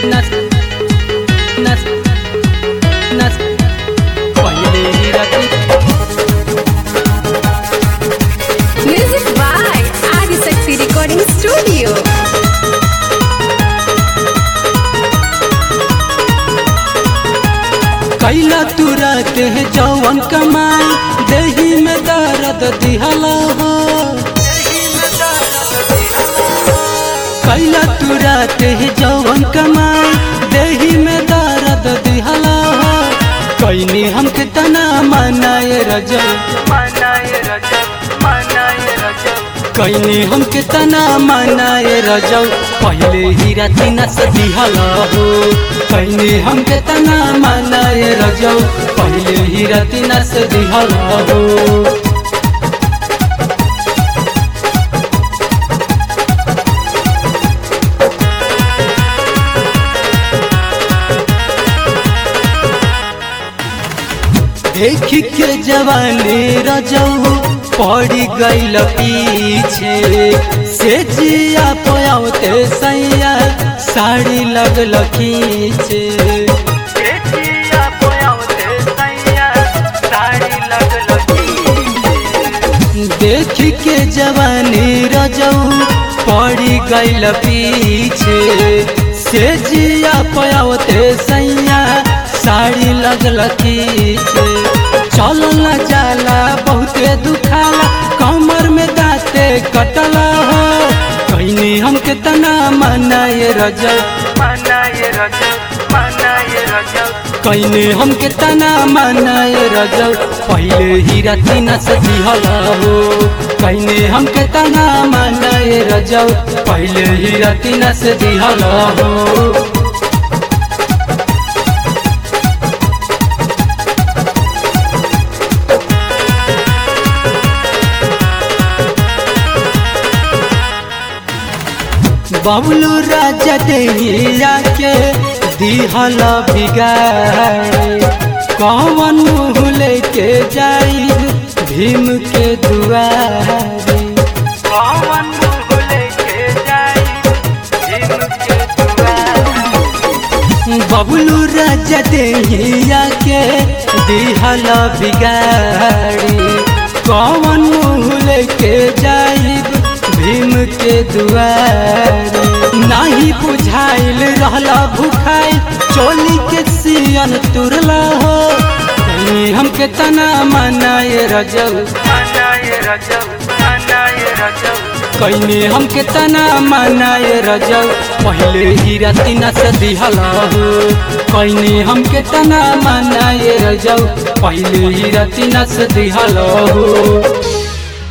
नस नस नस पहिले ही राती Music by Adisakti Recording Studio. कैला तू रात है जवन कमाई देही में दर्द दिहला हो कैला तू रात है जवन कमाई देही में दर्द दिहला हो कैनी हमके तना मनाए रजब कैनी हमके तना मनाए रजब पहले ही राती नस दिहला हो कैनी हमके तना मनाए रजब पहले ही राती नस दिहला हो देख के जवानी रजऊ पड़ी गईल पीछे से जिया पोयाते सैया साड़ी लगल खींचे देख के जवानी रजऊ पड़ी गईल पीछे से जिया पोयाते सैया साड़ी लगल खींचे चल न जाला बहुते दुखाला कमर में दाते कटला हो कैनी हमके तना मनाए रजब कैनी हमके तना मनाए रजब पहले ही राती नस दिहला हो कैनी हमके तना मनाए रजब पहले ही राती नस दिहला हो बबलू राजा देहिया के दिहल बिगाए कौन मुँह लेके जाई भीम के दुआरे कौन मुँह लेके जाई भीम के दुआरे बबलू राजा देहिया के दिहल बिगाड़ी कौन मुँह लेके जाई भीम के दुआरे नाही बुझाइल रहला भूखाइल चोली के सियन तुरला हो कहीं हमके तना मनाए रजब कैनी हमके तना मनाए रजब पहले ही राती नस दिहला हो कैनी हमके तना मनाए रजब पहले ही राती नस दिहला हो